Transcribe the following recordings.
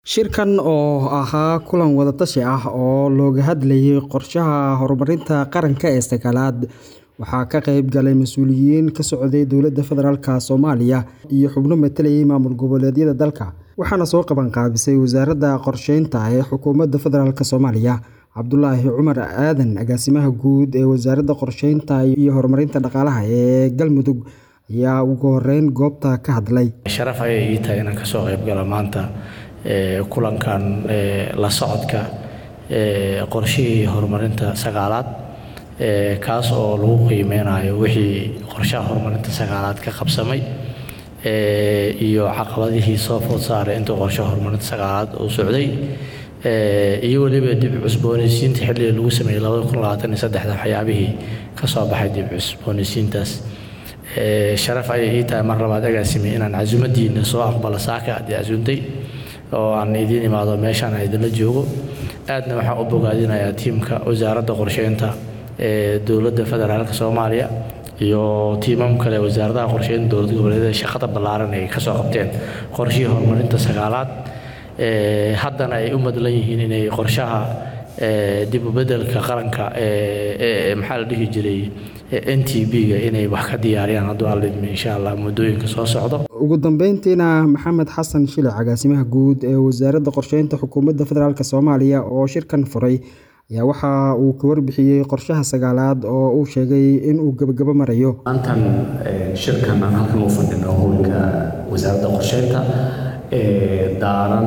Shirkan oo ahaa kulan wada tashi ah oo looga hadlayay qorshaha horumarinta qaranka ee sagaalaad, waxaa ka qayb galay mas'uuliyiin ka socday dowladda federaalk Soomaaliya iyo xubno metelayay maamul goboleedyada dalka, waxaana soo qaban qaabisay Wasaaradda Qorsheynta ee Xukuumadda Federaalk Soomaaliya. Cabdulaahi Cumar Aadan, Agaasimaha Guud ee Wasaaradda Qorsheynta iyo Horumarinta Dhaqaalaha ee Galmudug ayaa ugu horeyn goobta ka hadlay. Sharaf ayay ii tahay inaan kasoo qayb galo maanta kulankan la socodka qorshihii horumarinta sagaalaad kaas oo lagu qiimeynayo wixii qorshaha horumarinta sagaalaad ka qabsamay iyo caqabadihii soo food saaray intii qorshaha horumarinta sagaalaad uu socday iyo weliba dib u cusboonaysiinta xilligii lagu sameeyey labada kun labaatan iyo saddexda waxyaabihii ka soo baxay dib u cusboonaysiintaas sharaf ayay ii tahay mar labaad agaasime inaan casuumadiina soo aqbalo saaka haddii casuuntay oo aan idiin imaado meeshaan aan idinla joogo aadna waxaan u bogaadinayaa tiimka wasaaradda qorsheynta ee dowladda federaalk soomaaliya iyo tiimam kale wasaaradaha qorsheynta dowlad goboleedyada shaqada ballaaran ay kasoo qabteen qorshihii horumarinta sagaalaad haddana ay u madlan yihiin inay qorshaha dib u beddelka qaranka ee maxaa la dhihi jiray n t b-ga inay wax ka diyaariyaan hadduu alidmi insha allah muddooyinka soo socdo ugu dambeyntiina maxamed xasan shilic agaasimaha guud ee wasaaradda qorsheynta xukuumadda federaalk soomaaliya oo shirkan furay ayaa waxa uu ka warbixiyey qorshaha sagaalaad oo uu sheegay in uu gebagabo marayo maantan shirkan aan halkan u fadhino howlka wasaaradda qorsheynta ee daaran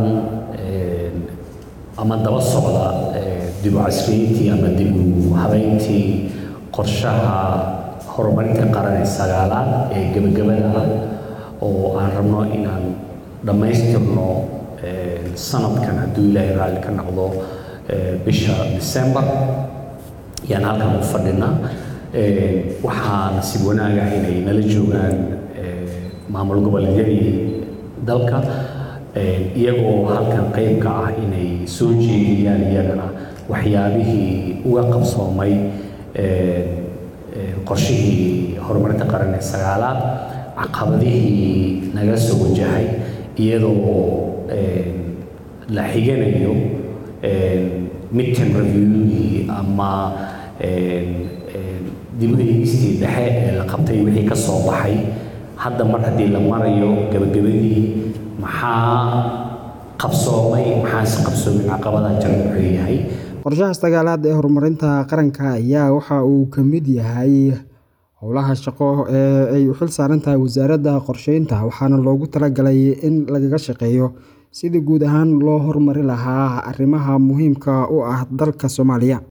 ama daba socda dib u casriyeyntii ama dib u habeyntii qorshaha horumarinta qaran ee sagaalaad ee gebagabada ah oo aan rabno inaan dhammaystirno sanadkan hadduu ilaahay raalli ka noqdo bisha december yaan halkan u fadhinaa waxaa nasiib wanaag ah inay nala joogaan maamul goboleedyadii dalka iyagoo halkan qayb ka ah inay soo jeediyaan iyagana waxyaabihii uga qabsoomay qorshihii horumarinta qaran ee sagaalaad caqabadihii naga soo wajahay iyadoo la xiganayo midterm reviewgii ama dib u eegistii dhexe ee la qabtay wixii ka soo baxay hadda mar haddii la marayo gabagabadii maxaa qabsoomay maxaase qabsoomin caqabadaha jira wuxuu yahay qorshaha sagaalaad ee horumarinta qaranka ayaa waxa uu ka mid yahay howlaha shaqo ee ay u xil saaran tahay wasaaradda qorsheynta waxaana loogu talagalay in lagaga shaqeeyo sidii guud ahaan loo horumari lahaa arrimaha muhiimka u ah dalka Soomaaliya